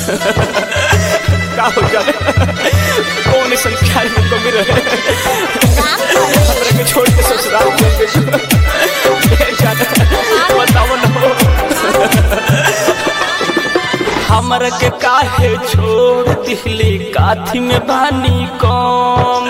का हो जाए कौन संख्या में कमी रहे हमरा के छोड़ के ससुराल चल गए ए जान बताओ ना हमरा के काहे छोड़ दिहली काथी में बानी कम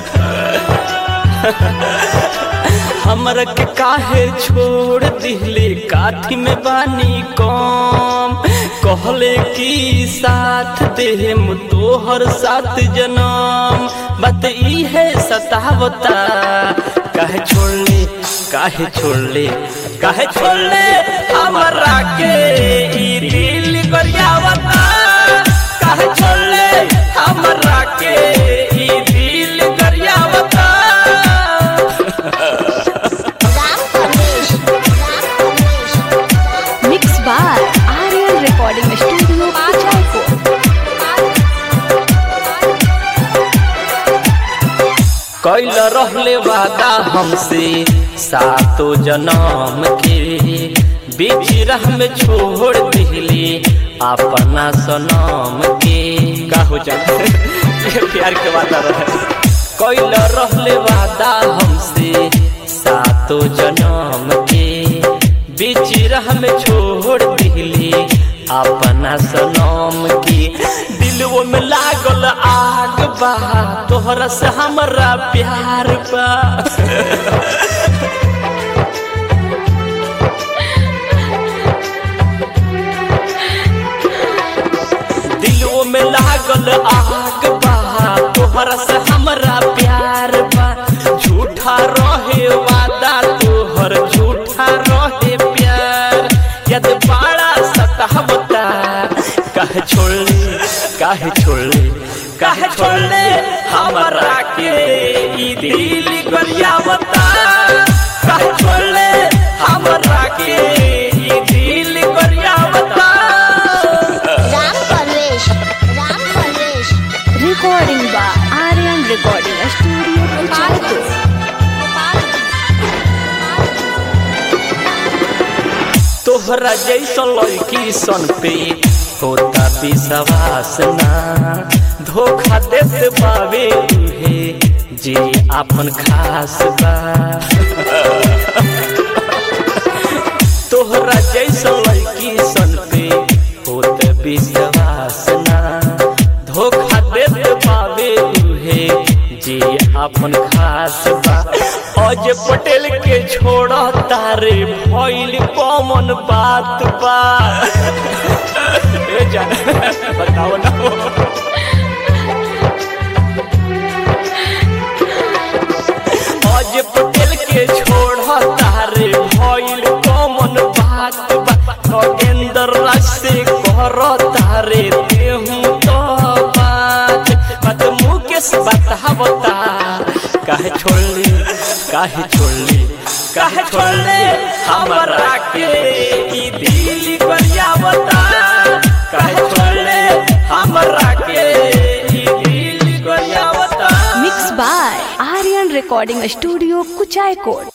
हमरा के काहे छोड़ दिहली काथी में बानी कम कहले की साथ देहम तोहर साथ जनम बात ई है सतावता काहे छोड़ले काहे छोड़ले काहे छोड़ले हमरा के ई दिल गरियावता काहे छोड़ले हमरा के ई दिल गरियावता mix by Aryan recording studio Kuchaikot कैल रहले वादा हमसे सातो जन्म के बीच राह में छोड़ दिहली अपना सनम के का हो जाए ये प्यार के वादा रहे कैल रहले वादा हमसे सातो जन्म के बीच राह में छोड़ दिहली अपना सनम की दिलवो में लागल आग बा तोहरा से हमरा प्यार बा दिलवो में लागल आग बा तोहरा से हमरा प्यार बा झूठा रहे वादा तोहर झूठा रहे प्यार यद बड़ा सतावता काहे छोड़ले काहे छोड़ले काहे छोड़ले हमरा के ई दिल गरियावता काहे छोड़ले हमरा के ई दिल गरियावता Ram Parvesh Ram Parvesh recording by Aryan recording studio Kuchaikot तोहरा जैसा लड़की सन पे होता विश्वास ना धोखा देत पावे उहे जे आपन खास बा तोहरा जैसा लड़की सन पे होत विश्वास ना धोखा देत पावे उहे जे आपन खास बा अज पटेल के छोड़ तारे भइल कॉमन बात बा ए जान बताओ ना अज पटेल के छोड़ तारे भइल कॉमन बात बा नगेंद्र राज से कर तारे देहूं तो बात बात मुकेश बतावता काहे छोड़ली काहे छोड़ली काहे छोड़ले हमरा के ई दिल गरियावता काहे छोड़ले हमरा के ई दिल गरियावता mix by Aryan recording studio Kuchaikot